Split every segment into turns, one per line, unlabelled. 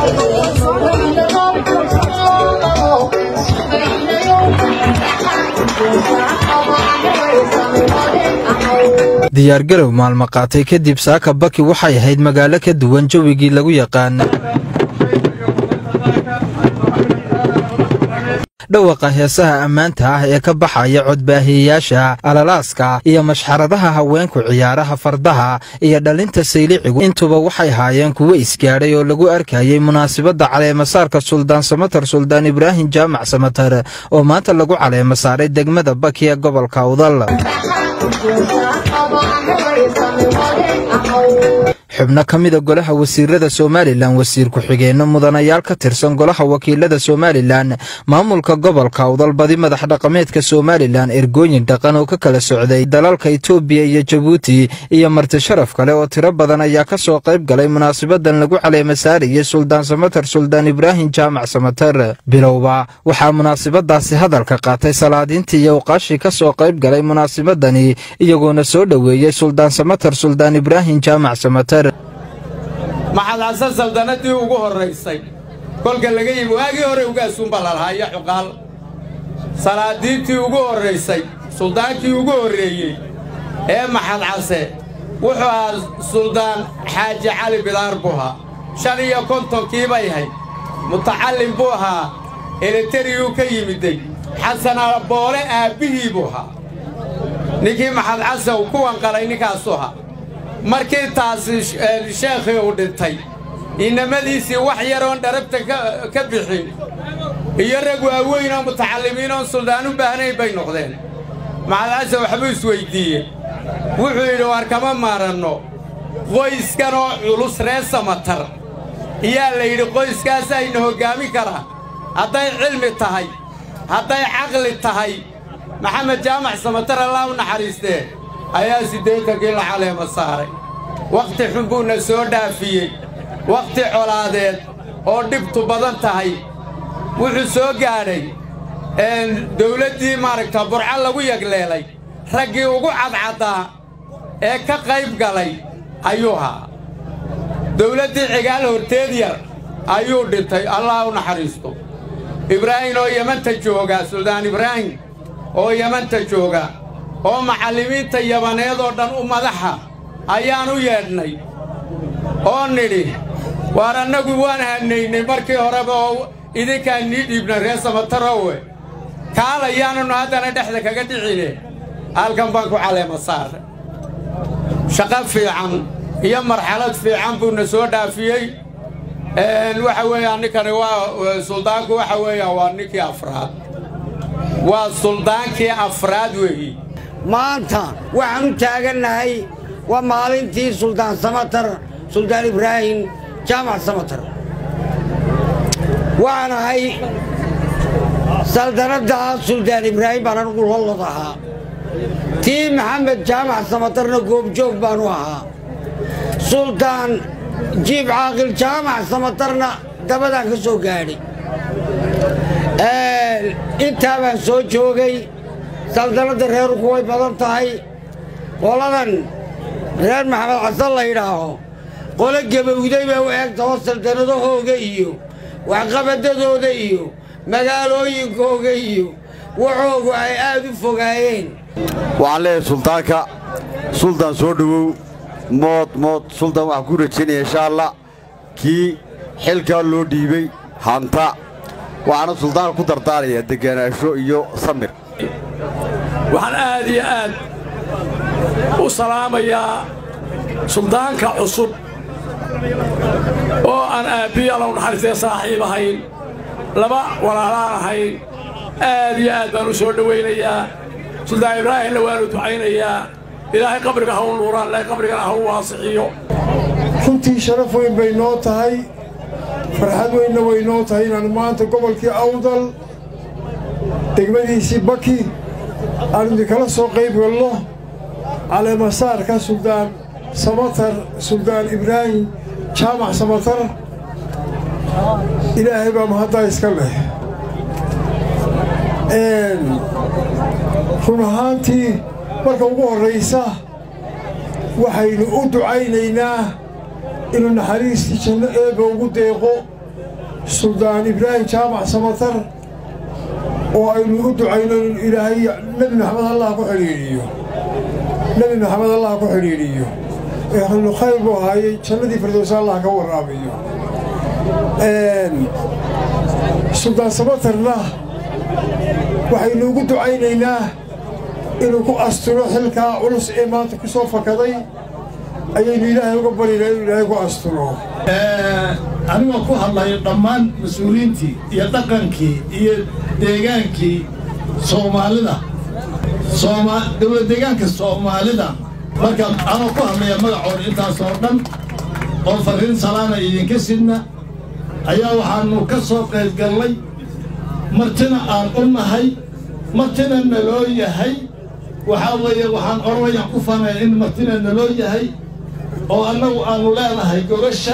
diyaargarow maalmo qaatay kadib saaka baki waxay ahayd magaalo ka duwan jawigii lagu yaqaan dhawaqa heesaha ammaanta ah ee ka baxaya codbaahiyeyaasha alalaaska iyo mashxaradaha haweenku ciyaaraha fardaha iyo dhalinta saylicigu intuba waxay haayeen kuwo isgaadhay oo lagu arkayay munaasabadda caleemasaarka suldaan samatar suldaan ibraahim jaamac samatar oo maanta lagu caleema saaray degmada baki ee gobolka awdal xubno ka mida golaha wasiirada somalilan wasiir ku-xigeenno mudanayaal ka tirsan golaha wakiilada somalilan maamulka gobolka awdal badi madax dhaqameedka somalilan ergooyin dhaqan oo ka kala socday dalalka itoobiya iyo jabuuti iyo marti sharaf kale oo tiro badan ayaa ka soo qayb galay munaasabadan lagu caleema saarayay suldaan samatar suldaan ibraahim jaamac samatar bilowba waxaa munaasabadaasi hadalka qaatay salaadiintii iyo uqaashii ka soo qayb galay munaasabadani iyagoona soo dhoweeyey suldaan samatar suldaan ibraahim jaamac samatar
maxad xasan saldanadii ugu horraysay kolka laga yimi waagii hore ugaasuunba lalahaa iyo cuqaal salaadiintii ugu horraysay suldaankii ugu horreeyey ee maxad case wuxuu ahaa suldaan xaaji cali bidaar buu ahaa shan iyo kontonkii bay hayd mutacallim buu ahaa eletariyuu ka yimiday xasan aboole aabbihii buu ahaa ninkii maxad case uu ku wanqalay ninkaasuu ahaa markii taasi sheekhii uu dhintay inamadiisii wax yaroon dharabta ka bixin iyo rag waaweyn oo mutacallimiin oon suldaan u baahnayn bay noqdeen maxadcase waxbuu isweyddiiye wuxuu yidhi war kama maaranno qoyskanoo culus ree samatar iyaa la yidhi qoyskaasayna hoggaamin karaa hadday cilmi tahay hadday caqli tahay maxamed jaamac samatar allah u naxariistee ayaa siddeetankii la caleema saaray wakhti xun buuna soo dhaafiyey wakhti colaadeed oo dhibtu badan tahay wuxuu soo gaadhay dawladdii maaragta burco lagu yagleelay raggii ugu cadcaddaa ee ka qayb galay ayuu ahaa dawladdii cigaal horteed yar ayuu dhintay allah u naxariisto ibraahim oo yamanta jooga suldaan ibraahim oo yamanta jooga oo macallimiinta yabaneed oo dhan u madaxa ayaan u yeedhnay oo nidhi waar annagu waan hanaynay markii horeba oo idinkaan nii dhiibnay ree samatarowe kaalayaananu haddana dhexda kaga dhicine halkan baan ku caleema saarray shaqo fiican iyo marxalad fiican buuna soo dhaafiyey waxa weeyaan ninkani waa suldaanku waxa weeyaan waa ninkii afraad waa suldaankii afraad weeyi
maanta waxaan u taagannahay waa maalintii suldaan samatar suldaan ibraahim jaamac samatar waxaan ahay saldanadda suldaan ibraahim baan anugu lollod ahaa tii maxamed jaamac samatarna goobjoog baanu ahaa suldaan jiib caaqil jaamac samatarna dabadaan ka soo gaadhay intaa baan soo joogay saldanadda reerku way badan tahay qoladan reer maxamed xasan la yidhaaho qolo gebowday bay u eegta oo saldanadahooga iyo waxqabadadooda iyo magaalooyinkooga iyo waxoogu ay aad u fogaayeen
waxaan leeyahay suldaanka suldaan soo dhowow mood mood suldaan waxaan ku rajaynaya insha allah kii xilkaa loo dhiibay hanta waxaana suldaanka ku dardaarayaa deganaansho iyo samir
waxaan aad iyo aad u salaamayaa suldaanka cusub oo aan aabbiya allow naxariistee saaxiib ahayn laba walaalaan ahayn aad iyo aad baan u soo dhowaynayaa suldaan ibraahimna waanu ducaynayaa ilaahay qabriga ha u nuuraan ilaahay qabrigana ha u waasixiyo
runtii sharaf weyn bay noo tahay farxad weynna way noo tahay inaannu maanta gobolkii awdal degmadiisii baki aanu idinkala soo qayb galno caleemasaarka suldaan samatar suldaan ibraahim jaamac samatar ilaahay baa mahaddaa iska leh run ahaantii marka ugu horraysa waxaynu u ducaynaynaa inuu naxariistii janno eebba ugu deeqo suldaan ibraahim jaamac samatar oo aynu u ducayno in ilaahay nebi maxamed allah ku xidhiidhiyo nebi maxamed allah ku xidhiidhiyo ee xillu khayr buu ahaayey jannadii firdowsa allah ka waraabiyo suldaan samatarna waxaynu ugu ducaynaynaa inuu ku asturo xilkaa culus ee maanta ku soo fakaday ayaynu ilaahay uga baryaynaa inuu ilaahay ku asturo
anigoo ku hadlayo dhammaan mas-uuliyiintii iyo dhaqankii iyo deegaankii soomaalida dowlad deegaanka soomaalida marka anoo ku hadlaya magacooda intaasoo dhan oo farriin salaana idinka sidna ayaa waxaannu ka soo qaybgallay martina aan u nahay martina naloo yahay waxaa weeye waxaan orwayaan ku fanaya in martina naloo yahay oo annagu aannu leenahay gogasha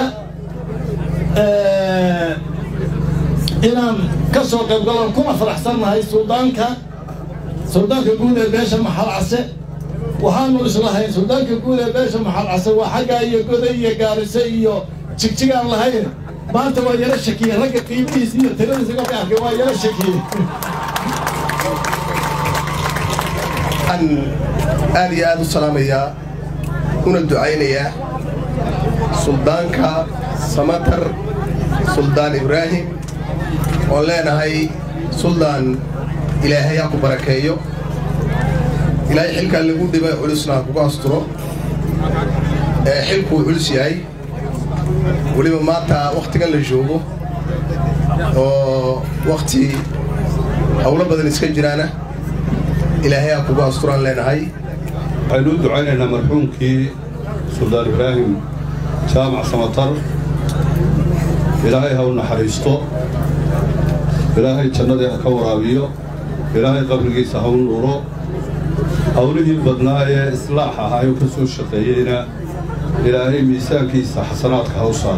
inaan ka soo qaybgalon kuna faraxsannahay suldaanka suldaanka guud ee beesha maxal case waxaannu islahayn suldaanka guud ee beesha maxal case waa xaggaa iyo goday iyo gaarise iyo jigjigaan lahayn maanta waa yaro shakiye ragga qiimihiisa iyo tiradiisa marka arkay waa yaro shakiye
aad iyo aad u salaamayaa una ducaynayaa suldaanka samatar suldaan ibraahim oon leenahay suldaan ilaahay ha ku barakeeyo ilaahay xilkaa lagu dhibay culusna ha kugu asturo ee xilkuu culus yahay weliba maanta wakhtigan la joogo oo wakhti howlo badan iska jiraana ilaahay ha kugu asturaan leenahay
waxaynu u ducaynaynaa marxuumkii suldaan ibraahim jaamac samatar ilaahay ha u naxariisto ilaahay jannadii ha ka waraabiyo ilaahay qabrigiisa ha u nuuro hawlihii badnaa ee islaax ahaayoo ka soo shaqeeyeyna ilaahay miisaankiisa xasanaadka ha u saar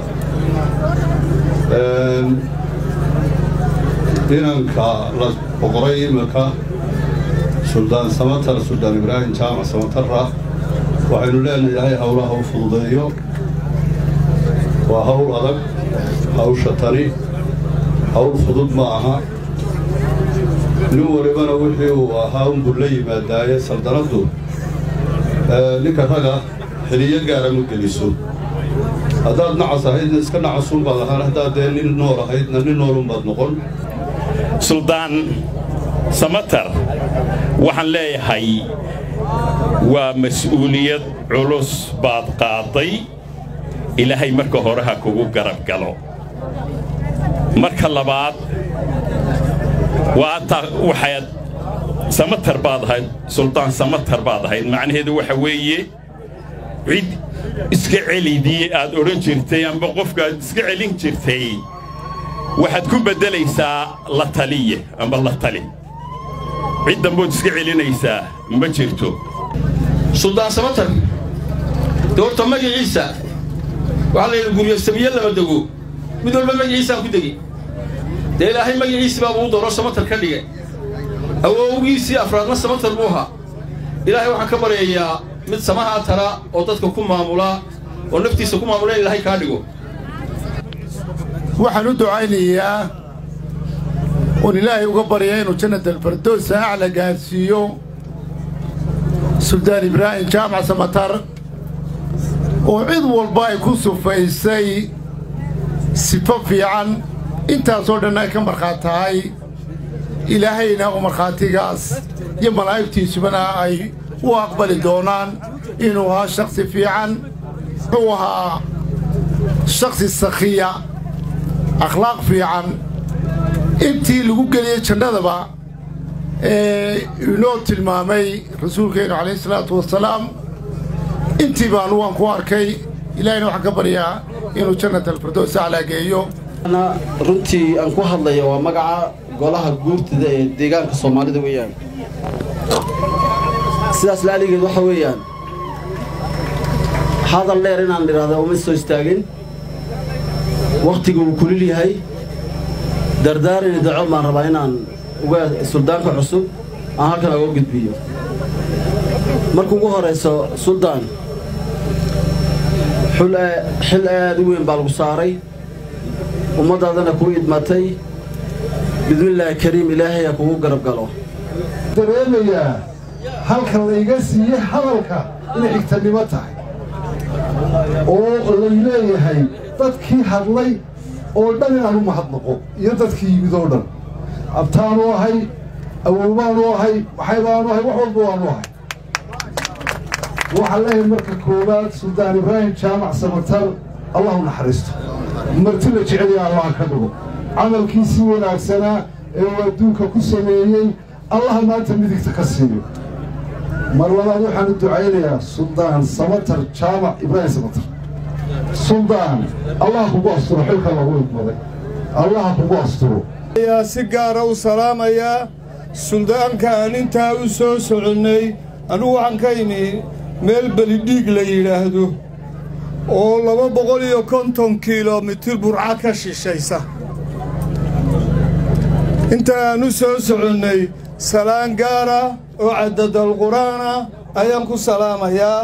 inanka la boqoray iminka suldaan samatar suldaan ibraahim jaamac samatarra waxaynu leenahay ilaahay hawlaha u fududeeyo waa hawl adag hawsha tani hawl fudud ma aha nin walibana wixii uu ahaa unbuu la yimaadaaye saldanaddu ninka raga xiliyo gaara ma geliso haddaad nacas ahaydna iska nacasunbaad ahaan haddaad dee nin nool ahaydna nin noolunbaad noqon
suldaan samatar waxaan leeyahay waa mas'uuliyad culus baad qaaday ilaahay marka hore ha kugu garab galo marka labaad waxaad samatar baad ahayd suldaan samatar baad ahayd macnaheedu waxa weeye cid iska celidii aad odhan jirtay amba qofka aad iska celin jirtay waxaad ku beddelaysaa la taliye amba la tali cid dambood iska celinaysaa ma jirto
suldaan samatar dee horta magaciisa waxaa layidhi guryo samiye lama dego mid walba magaciisaan ku degi dee ilaahay magaciisi baa uu dooro samatar ka dhigay awowgiisii afraadna samatar buu ahaa ilaahay waxaan ka baryayaa mid samahaa tara oo dadka ku maamula oo naftiisa ku maamula in ilaahay kaa dhigo
waxaan u ducaynayaa oon ilaahay uga baryaa inuu jannadalfardoosa acla gaadsiiyo suldaan ibraahim jaamac samatar oo cid walba ay ku sufaysay sifo fiican intaasoo dhan ay ka markhaat tahay ilaahayna u markhaatigaas iyo malaa'igtiisubana ay u aqbali doonaan inuu ahaa shakhsi fiican wuxuu ahaa shakhsi sakhiya akhlaaq fiican intii lagu geliyey jannadaba ee inoo tilmaamay rasuulkeennu calayhi salaatu wasalaam intii baanu waan ku arkay ilaahayna waxaan ka baryaa inuu jannat alfirdows aclaa geeyo
runtii aan ku hadlaya waa magaca golaha guurtida ee deegaanka soomaalida weeyaan sidaas laaligeed waxa weeyaan hadal dheer inaan idhaahda uma soo istaagin wakhtiga uu kulil yahay dardaarini daco baan rabaa inaan uga suldaanka cusub aan halkan uga gudbiyo marka ugu horayso suldaan xil aad u weyn baa lagu saaray ummaddaadana kuu idmatay bidmillaahi kariim ilaahay ha kugu garab galo
dareemayaa halka layga siiyey hadalka inay xigtanimo tahay oo lay leeyahay dadkii hadlay oo dhan inaan u mahadnaqo iyo dadkii yimid oo dhan abtaanu ahay awowbaanu ahay waxaybaanu ahay wax walba waanu ahay waxaan leeyahay marka koowaad suldaan ibraahim jaamac samatar allahu naxariisto marti la jeceliya allaha ka dhigo camalkiisii wanaagsanaa ee uu adduunka ku sameeyey allaha maanta midigta ka siiyo mar labaad waxaanu ducaynayaa suldaan samatar jaamac ibraahim samatar suldaan allaha kugu asturo xilka lagu idmaday allaha kugu asturo
ayaa si gaara u salaamayaa suldaanka aan intaa u soo soconnay anugu waxaan ka imi meel belidhiig la yidhaahdo oo laba boqol iyo konton kilomitir burca ka shishaysa inta aan u soo soconnay salaan gaara oo caddadal qur'aana ayaan ku salaamayaa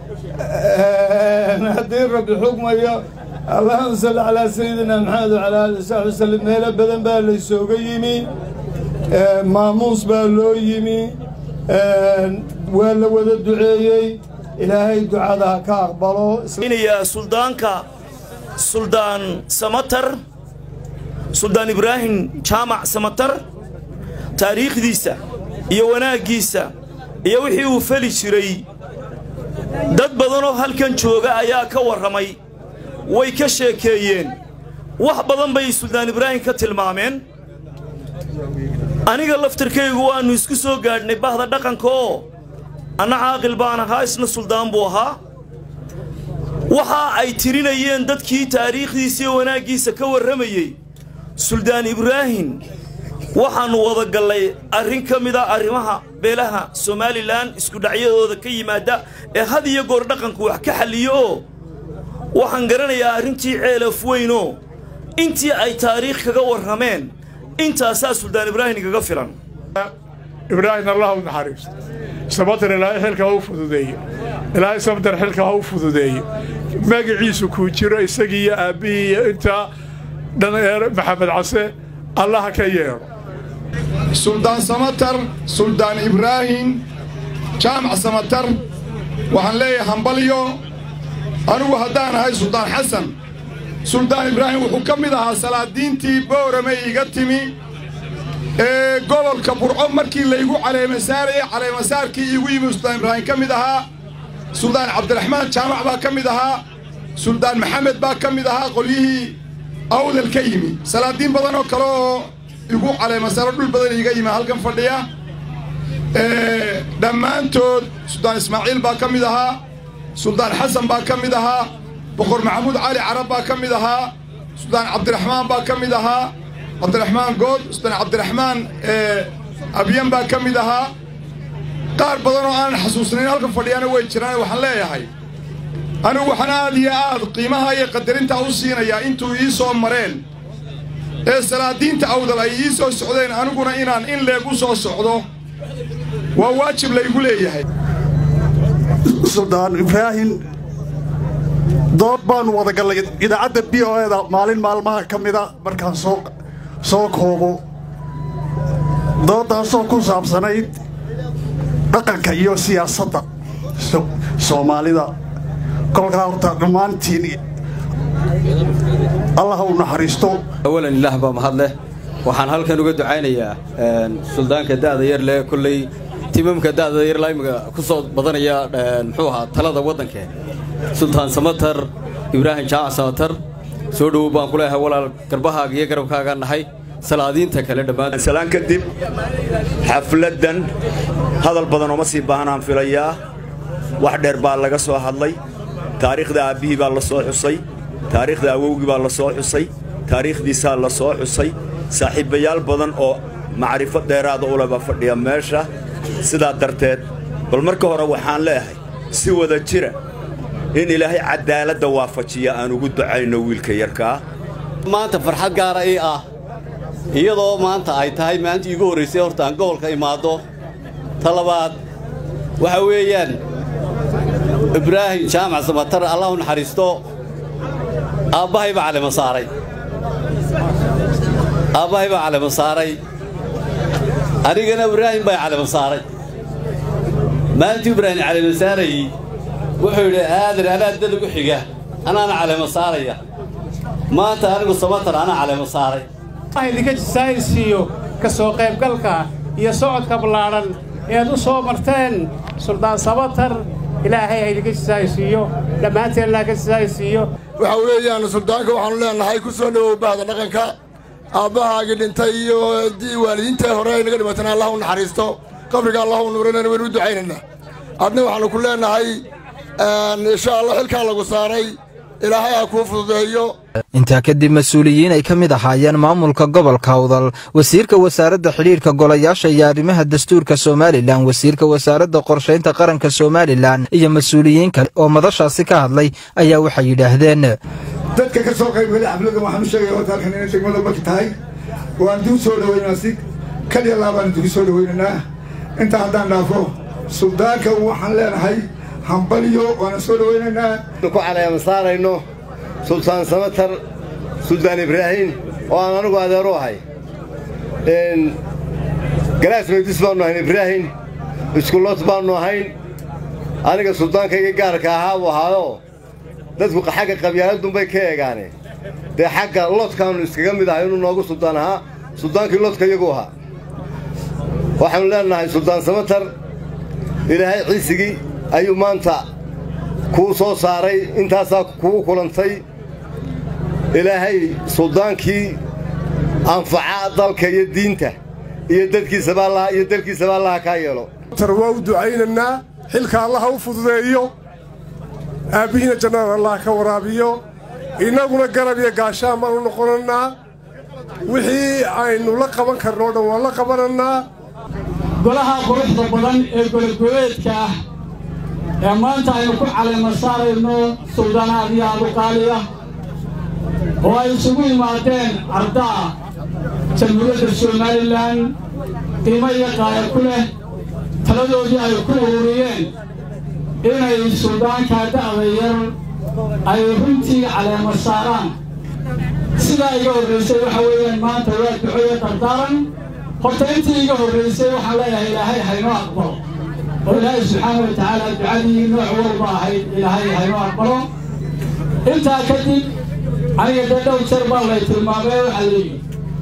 haddii rabbi xugmayo allahuma salli calaa sayidina maxamed wacalaa aali wasaxbi wasallim meelo badan baa laysooga yimi maamuus baa loo yimi waa la wada duceeyey ilaahay ducada ha ka aqbalo
suldaanka suldaan samatar suldaan ibraahim jaamac samatar taariikhdiisa iyo wanaaggiisa iyo wixii uu feli jiray dad badanoo halkan jooga ayaa ka warramay way ka sheekeeyeen wax badan bay suldaan ibraahim ka tilmaameen aniga laftirkaygu waannu isku soo gaadhnay bahda dhaqanka oo anna caaqil baan ahaa isna suldaan buu ahaa waxa ay tirinayeen dadkii taariikhdiisa iyo wanaaggiisa ka warramayey suldaan ibraahim waxaannu wada gallay arrin ka mida arrimaha beelaha somalilan iskudhacyadooda ka yimaadda ee had iyo goor dhaqanku wax ka xalliyo oo waxaan garanayaa arrintii ceelaf weynoo intii ay taariikh kaga warrameen intaasaa suldaan ibraahim kaga filan
ibraahim allah u naxariisto samatar ilaahay xilka ha u fududeeye ilaahay samatar xilka ha u fududeeye magaciisu kuu jiro isagii iyo aabbihii iyo intaa dhaneer maxamed case allaha ka yeedho
suldaan samatar suldaan ibraahim jaamac samatar waxaan leeyahay hambalyo anigu haddaan ahay suldaan xasan suldaan ibraahim wuxuu ka mid ahaa salaadiintii boorame iga timi ee gobolka burco markii laygu caleemasaarayay caleemasaarkii iigu yimi suldaan ibraahim ka mid ahaa suldaan cabdiraxmaan jaamac baa ka mid ahaa suldaan maxamed baa ka mid ahaa qolyihii awdal ka yimi salaadiin badan oo kale oo igu caleemasaaro dhul badan iiga yimi halkan fadhiya dhammaantood suldaan ismaaciil baa ka mid ahaa suldaan xasan baa ka mid ahaa boqor maxamuud cali carab baa ka mid ahaa suldaan cabdiraxmaan baa ka mid ahaa cabdiraxmaan good suldaan cabdiraxmaan abyan baa ka mid ahaa qaar badan oo aanan xasuusnayn halkan fadhiyana way jiraan waxaan leeyahay anigu waxaan aad iyo aad qiimaha iyo qadarintaa u siinayaa intuu ii soo mareen ee salaadiinta awdal ay ii soo socdeen aniguna inaan in leeg u soo socdo waa waajib laygu leeyahay
suldaan ibraahim dood baannu wada gallay idaacadda b o eda maalin maalmaha ka mida markaan soo soo koobo dooddaasoo ku saabsanayd dhaqanka iyo siyaasadda soomaalida kolkaa horta dhammaantiin allah u naxariisto
awalan ilaah baa mahad leh waxaan halkan uga ducaynayaa suldaanka da'da yar leh kolley timamka da'da yar laa imika ku soo badanaya muxuu ahaa talada waddanke sultaan samatar ibraahim jaamac samatar soo dhowow baan ku leeyahay walaal garbahaaga iyo garabkaagaa nahay salaadiinta kale dhammaan
salaan kadib xafladdan hadal badan ooma sii baahnaan filayaa wax dheer baa laga soo hadlay taariikhda aabbihii baa la soo xusay taariikhda awowgii baa la soo xusay taariikhdiisaa la soo xusay saaxiibbayaal badan oo macrifo dheeraada u leba fadhiya meesha sidaa darteed bal marka hore waxaan leeyahay si wada jira in ilaahay caddaaladda waafajiya aan ugu ducayno wiilka yarkaa
maanta farxad gaara ii ah iyadoo maanta ay tahay maalintii iigu horraysay horta aan gobolka imaaddo ta labaad waxa weeyaan ibraahim jaamac samatar allah u naxariisto aabbahay baa calima saaray
aabbahay baa calamo saaray anigana ibraahim baa calamo saaray maalintuu ibraahim calamo saarayey wuxuu yidhi aadan anaa dad ugu xiga anaana calamo saaraya maanta anigu samatar anaa calamo saaray
idinka jisaaysiiyo ka soo qaybgalka iyo socodka ballaadhan ead u soo marteen suldaan samatar ilaahay ha idinka jisaaysiiyo dhammaanteennaa ka jisaaysiiyo
waxa weeyaan suldaanka waxaanu leenahay ku soo dhowow bahda dhaqanka aabbahaagii dhintay iyo waalidiinta hore ay naga dhimatana allah u naxariisto qabriga allah u nuuranana waynu u ducaynaynaa adna waxaanu ku leenahay insha allah xilkaa lagu saaray ilaahay ha kuu fududeeyo
intaa kadib mas-uuliyiin ay ka mid ahaayeen maamulka gobolka awdal wasiirka wasaaradda xidhiidhka golayaasha iyo arrimaha dastuurka somalilan wasiirka wasaaradda qorshaynta qaranka somalilan iyo mas-uuliyiin kale oo madashaasi ka hadlay ayaa waxay yidhaahdeen
dadka ka soo qaybgalay xafladdan waxaan u sheegaya horta halkan inay degmada marka tahay waan duu soo dhoweynaa si kaliya laabaan dugu soo dhoweynaynaa intaa haddaan dhaafo suldaanka waxaan leenahay hambalyo waana soo dhoweynaynaa
ku caleema saarayno sultaan samatar suldaan ibraahim oo aan anigu adeeru ahay galaas meydis baannu ahayn ibraahim iskulood baannu ahayn aniga suldaankayga gaarka ahaa buu ahaayoo dadku xagga qabyaaladunbay ka eegaane dee xagga lodkaannu iskaga mid ahay inuu noogu suldaan ahaa suldaankii lodka iyagu ahaa waxaannu leenahay suldaan samatar ilaahay ciisigii ayuu maanta kuu soo saaray intaasaa kugu kulantay ilaahay suldaankii anfaca dalka iyo diinta iyo dadkiisabaa iyo dalkiisaba allaha kaa yeelo
tar waa u ducaynaynaa xilka allaha u fududeeyo aabbihiina jannada allah ka waraabiyo innaguna garab iyo gaashaan baanu noqonannaa wixii aynu la qaban karnoo dhan waan la qabanannaa
golaha quruxda badan ee golagoleedka ah ee maanta aynu ku caleema saarayno suldanaad iyo abuqaaliya oo ay isugu yimaadeen ardaa jamhuuriyadda somalilan qiimo iyo qaaya ku leh taladoodii ay ku ururiyeen inay suldaankaa da'da yar ay runtii caleema saaraan sidaa iga horraysay waxa weeyaan maanta waa ducoyo dardaaran horta intii iga horraysay waxaan leeyahay ilaahay haynoo aqbalo oo ilaahay subxaana wa tacaala ducadii nooc walba ahayd ilaahay haynoo aqbalo intaa kadib aniga dee dhowr jeer baa lay tilmaamay waxaa layidhi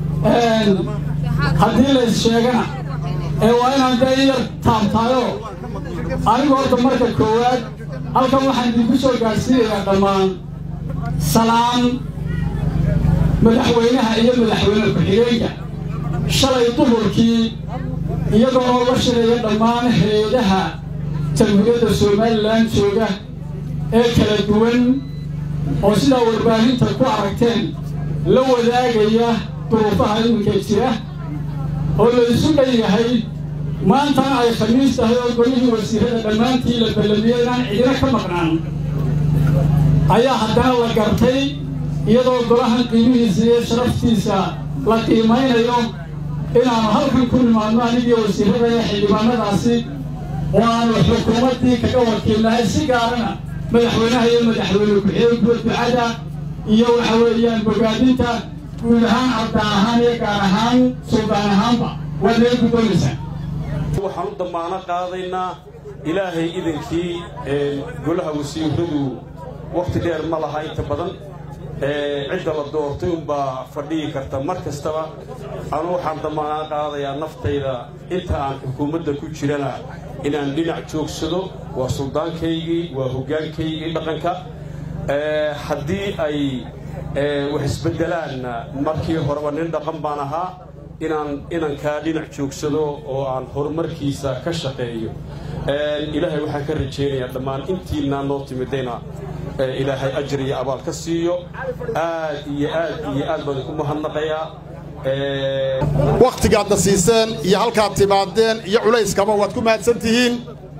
haddii lays sheegana ee waa inaan dee in yar taabtaayo anigu horta marka koowaad halkan waxaan idinku soo gaadhsiinayaa dhammaan salaan madaxweynaha iyo madaxweyne ku-xigeenka shalay duhurkii iyagoo oo la shiraya dhammaan hay-adaha jamhuuriyadda somalilan jooga ee kala duwan oo sidaa warbaahinta ku aragteen la wadaagaya duruufaha iminka jira oo la isu dhan yahay maantana ay khamiis tahay oo golihii wasiirada dhammaantii la ballamiyey inaan cidina ka maqnaan ayaa haddana la gartay iyadoo golahan qiimihiisa iyo sharaftiisa la qiimaynayo inaannu halkan ku nimaadno anigii wasiirada iyo xildhibaanadaasi oo aanu xukuumaddii kaga wakiilnahay si gaarana madaxweynaha iyo madaxweyne ku-xigeenkuwa ducada iyo waxa weeyaan bogaadinta guud ahaan arda ahaan iyo gaar ahaan suldaan ahaanba waad naga guddoonaysaa
waxaan u dammaano qaadaynaa ilaahay idankii golaha wasiiradu wakhti dheer ma laha inta badan cidda la doortay unbaa fadhiyi karta mar kastaba anu waxaan dammaano qaadayaa naftayda inta aan xukuumadda ku jirana inaan dhinac joogsado waa suldaankaygii waa hoggaankaygii dhaqanka haddii ay wax isbeddelaanna markii horeba nin dhaqan baan ahaa inaan inankaa dhinac joogsado oo aan horumarkiisa ka shaqeeyo ilaahay waxaan ka rajaynayaa dhammaan intiinaa noo timidayna ilaahay ajar iyo abaal ka siiyo aad iyo aad iyo aad baan ku mahadnaqayaa
wakhtigaadna siiseen iyo halkaad timaadeen iyo culayskaba waad ku mahadsan tihiin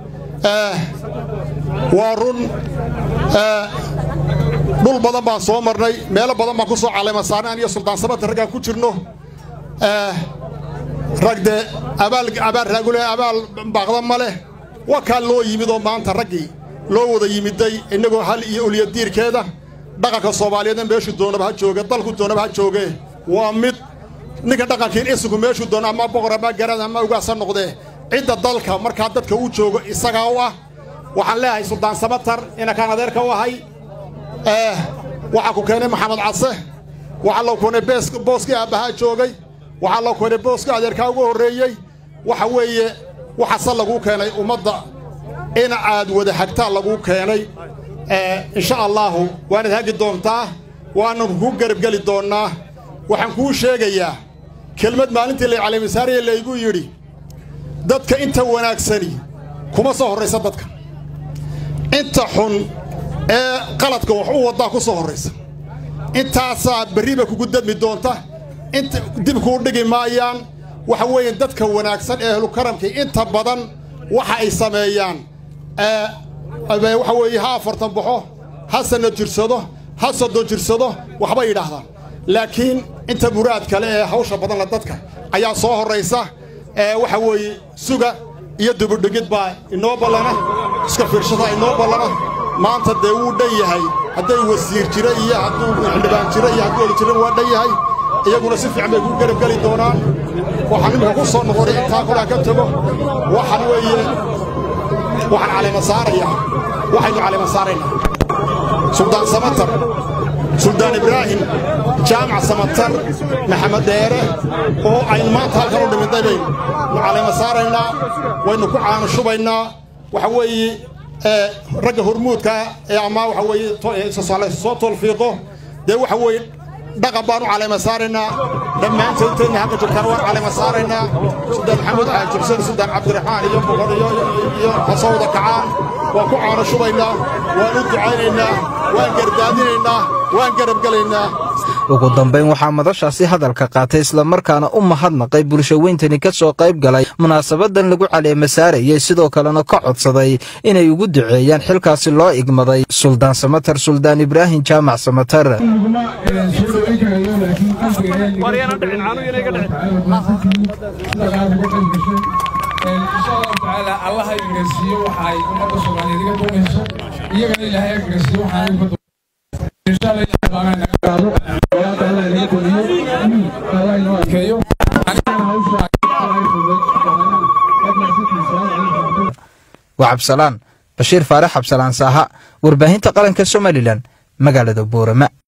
waa run dhul badan baan soo marnay meelo badan baan ku soo caleema saarnay aniyo suldaan sabata raggaan ku jirno rag dee abaal abaal raagule abaal baaqda ma leh waa kaa loo yimid oo maanta raggii loo wada yimiday innagoo hal iyo ulyadiirkeeda dhaqanka soomaaliyeedna meeshu doonaba ha jooge dalku doonaba ha jooge
waa mid ninka dhaqankiin isinku meeshuu doono ama boqor ama garad ama ugaasa noqdee cidda dalka markaa dadka uu joogo isagaa u ah waxaan leeyahay suldaan samatar inakaan adeerka u ahay waxaa ku keenay maxamed case waxaa loo keenay booskii aabbahaa joogay waxaa loo keenay booskii adeerkaa ugu horreeyey waxa weeye waxaase laguu keenay ummadda in aad wada hagtaa laguu keenay insha allaahu waanaad hagi doontaa waanan kuu garabgeli doonnaa waxaan kuu sheegayaa kelmad maalintii lay caliimisaariya laygu yidhi dadka inta wanaagsani kuma soo horraysa dadka inta xun ee qaladka wax u waddaa ku soo horraysa intaasaa berriba kugu dadmi doonta inta dib kuu dhigi maayaan waxa weeye dadka wanaagsan ee ahlukaramkii inta badan waxa ay sameeyaan waxa weeye ha afartan baxo ha sanna jirsado ha soddon jirsado waxbay yidhaahdaan laakiin inta muraad kale ee hawsha badanla dadka ayaa soo horraysa waxa weeye suga iyo dubudhigid baa inoo ballana iska fiirshadaa inoo ballana maanta dee wuu dhan yahay hadday wasiir jira iyo hadduu xildhibaan jira iyo hadduu oli jira waa dhan yahay iyaguna si fiican bay kuu garabgeli doonaan waxaan imika ku soo noqonay intaa kolaa ka tago waxaan weeye waxaan calima saarayaa waxaynu calima saaraynaa suldaan samatar suldaan ibraahim jaamac samatar maxamed dheere oo aynu maanta halkan u dhimintay baynu calima saaraynaa waynu ku caanushubaynaa waxa weeye ragga hormuudka ee ama waxa weeye soo tolfiiqo dee waxa weeye dhaqan baan u calima saaraynaa dhammaantood intayna halka joogtaan waan calima saaraynaa suldaan maxamuud caajibsan suldaan cabdiraxmaan iyo boqor iyo hasowda kacaan waan ku caano shubaynaa waan u ducaynaynaa waan gardaadinaynaa waan garabgelaynaa
ugu dambayn waxaa madashaasi hadalka qaatay islamarkaana u mahadnaqay bulshaweyntani ka soo qayb galay munaasabadan lagu caleema saarayay sidoo kalena ka codsaday inay ugu duceeyaan xilkaasi loo igmaday suldaan samatar suldaan ibraahim jaamac samatar
allah ha garsiiyo waxa ay ummadda soomaaliyeed iga doonayso iyagana ilaahay ha garsiiyo waxaan iga
waa cabsalaan bashiir faarax cabsalaan saaha warbaahinta qaranka somalilan magaalada boorama